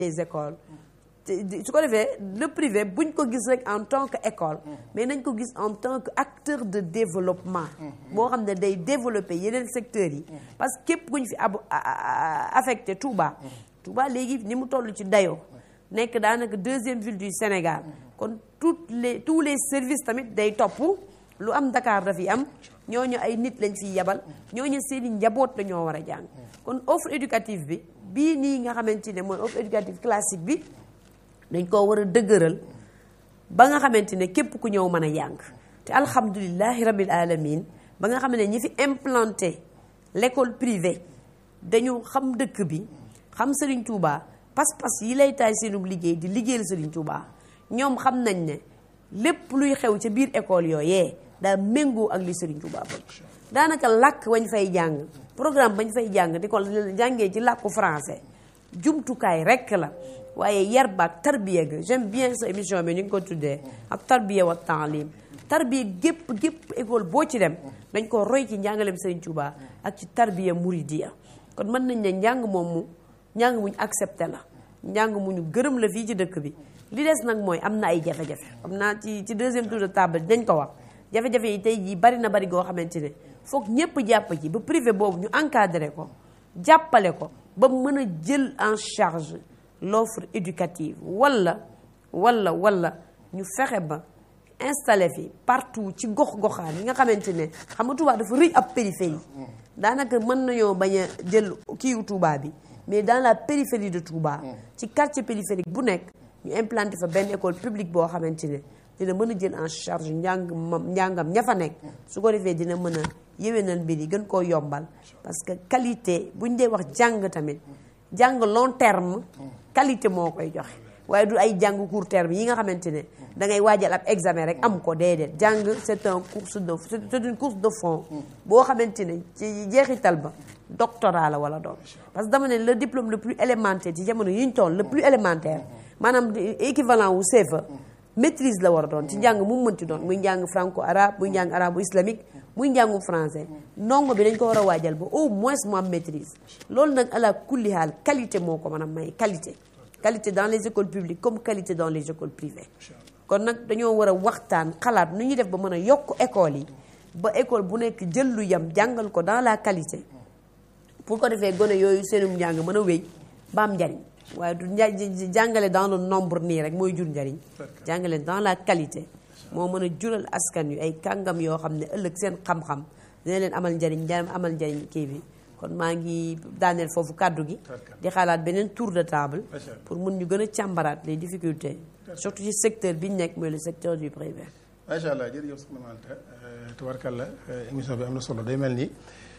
des écoles su ko defee le privé buñ ko gis rek en tant que école mais nañ ko gis en tant que acteur de développement boo xam ne day développer yeneen secteurs yi parce que képp kuñ fi ab affecté Touba Touba léegi ni mu toll ci dayoo nekk daanaka deuxième ville du Sénégal kon toutes les tous les services tamit day topp lu am Dakar dafi am ñooñu ay nit lañ fiy yebal ñooñu seeni njaboot la ñoo war a jàng kon offre éducative bi bii nii nga xamante ne mooy offre éducative classique bi dañ koo war a dëgëral ba nga xamante ne képp ku ñëw mën a jàng te alhamdulilahi rabbil alamin ba nga xam ne ñi fi implanté l'école privée dañu xam dëkk bi xam Serigne Touba pas-pas yi lay taay seenub liggéey di liggéeyal Serigne Touba ñoom xam nañ ne lépp luy xew ca biir école yooyee daa méngoo ak li Serigne Touba bëgg daanaka làkk wañ fay jàng programme bañ fay jàng di ko jàngee ci làkku français jumtukaay rekk la waaye yar baak tarbiya ga j'aime bien sa émission bi ni nga ko tuddee ak tarbiya wa taalim tarbiya gépp gépp école boo ci dem dañ ko roy ci njàngaleem Serigne Touba ak ci tarbiya muridiya kon mën nañ ne njàng moomu njàng muñ accepté la njàng mu ñu gërëm la fii ci dëkk bi li des nag mooy am na ay jafe-jafe am naa ci ci deuxième tour de table dañ ko wax jafe-jafe yi tey jii bari na bari goo xamante ne foog ñëpp jàpp ci ba privé boobu ñu encadré ko jàppale ko ba mën a jël en charge l'offre éducative walla walla walla ñu fexe ba installé fi partout ci gox-goxaan yi nga xamante ne xam nga Touba dafa rëy ab périphérie daanaka mën nañoo bañ a jël kiiwu Touba bi mais dans la périphérie de Touba ci quartier périphérique bu nekk ñu implanté fa benn école publique boo xamante ne dina mën a jël en charge njàng njàngam ña fa nekk su ko defee dina mën a yéwénal mbir yi gën koo yombal parce que qualité buñ dee wax jàng tamit jàng long terme qualité moo koy joxe waaye du ay jàng court terme yi nga xamante ne da ngay waajal ab examen rek am ko déedéet jàng c'est un course de c'est une course de fond boo xamante ne ci jeexital ba doctorat la wala doon parce que dama ne le diplôme le plus élémentaire ci jamono yi ñu toll le plus élémentaire maanaam équivalent wu CFA maîtrise la war a doon ci njàng mu mënti doon muy njàng franco arabe muy njàng arabo islamique muy njàngu français ndongo bi dañ ko war a waajal ba au moins mu am maîtrise loolu nag ala kulli haal qualité moo ko mën a may qualité qualité dans les écoles publiques comme qualité dans les écoles privées kon nag dañoo war a waxtaan xalaat nu ñuy def ba mën a yokk école yi ba école bu nekk jël lu yam jàngal ko dans la qualité pour ko defee gone yooyu seenum njàng mën a wéy ba am njariñ waaye du jàngale dans le nombre nii rek mooy jur njariñ jàngale dans la qualité moo mën a jural askan yu ay kàngam yoo xam ne ëllëg seen xam-xam dina leen amal njariñ njariñ amal njariñ kii bi kon maa ngi daaneel foofu kàddu gi di xalaat beneen tour de table pour mun ñu gën a càmbaraat les difficultés surtout ci secteur bi ñu nekk mooy le secteur du privé macha allah jërëjëf soxna Manta tubarkalla émission bi am na solo day mel ni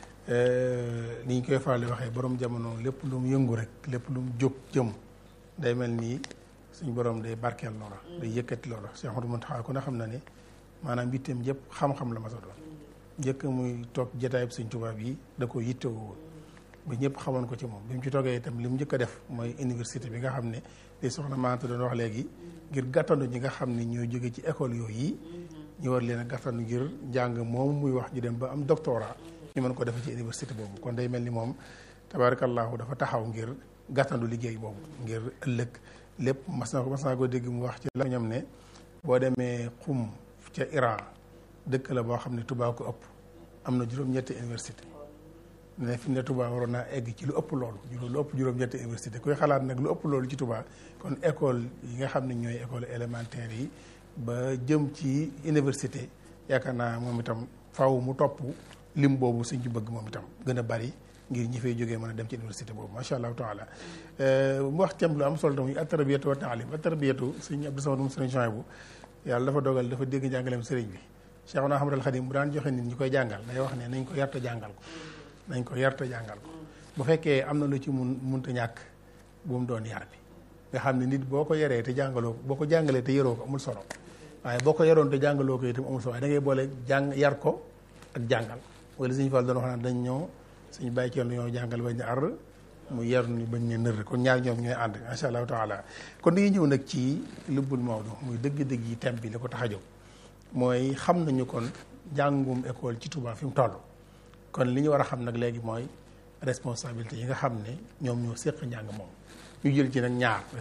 ni ñu koy faral di waxee borom jamono lépp lu mu yëngu rek lépp lu mu jóg jëm day mel ni suñu borom day barkeel loola. day yëkkati loola Cheikh Ahmadou Mountakha ku ne xam na ne maanaam bitteem yëpp xam-xam la ma sa doon njëkk muy toog jotaayub Sëñ Tuubaa bi da ko yittewoo woon ba ñëpp xamoon ko ci moom bi mu ci toogee itam li mu njëkk a def mooy université bi nga xam ne li soxna Manta doon wax léegi ngir gàttandu ñi nga xam ne ñoo jóge ci école yooyu yi ñu war leen a gàttandu ngir njàng moom muy wax ñu dem ba am doctorat ñu mën ko defee ci université boobu kon day mel ni moom tabarakallahu dafa taxaw ngir gàttandu liggéey boobu ngir ëllëg lépp mas na ko mas naa ko dégg mu wax ci la ñam ne boo demee xum ca Iran dëkk la boo xam ne Touba ko ëpp am na juróom-ñetti université ne fi mu ne Touba waroon naa egg ci lu ëpp loolu lu ëpp juróom-ñetti université kuy xalaat nag lu ëpp loolu ci Touba kon école yi nga xam ne ñooy école élémentaire yi ba jëm ci université yaakaar naa moom itam faw mu topp lim boobu suñ ci bëgg moom itam gën a bari ngir ñi fay jógee mën a dem ci université boobu macha allahu taala mu wax thème lu am solo tam muy atarbiyatu wa taalim atarbiyatu sëñ Abdou Samad moom sëriñ Chouaïbou yàlla dafa dogal dafa dégg njàngaleem sëriñ bi Cheikhuna Ahmadul Khadim bu daan joxe nit ñi koy jàngal day wax ne nañ ko yarta jàngal ko nañ ko yarta jàngal ko bu fekkee am na lu ci mun munta ñàkk bu mu doon yar bi nga xam ne nit boo ko yaree te jàngaloo ko boo ko jàngalee te yaroo ko amul solo waaye boo ko yaroon te jàngaloo ko itam amul solo waaye da ngay boole jàng yar ko ak jàngal wala suñu Fall doon wax naan dañ ñoo suñu bàyyi ci yoon ñoo jàngal bañ ne ar mu yar ni bañ ne nër kon ñaar ñoom ñooy ànd macha allahu taala kon dañuy ñëw nag ci lubbul Maodo muy dëgg-dëgg yi thème bi li ko tax a jóg mooy xam nañu kon jàngum école ci Touba fi mu toll kon li ñu war a xam nag léegi mooy responsabilité yi nga xam ne ñoom ñoo séq njàng moom ñu jël ci nag ñaar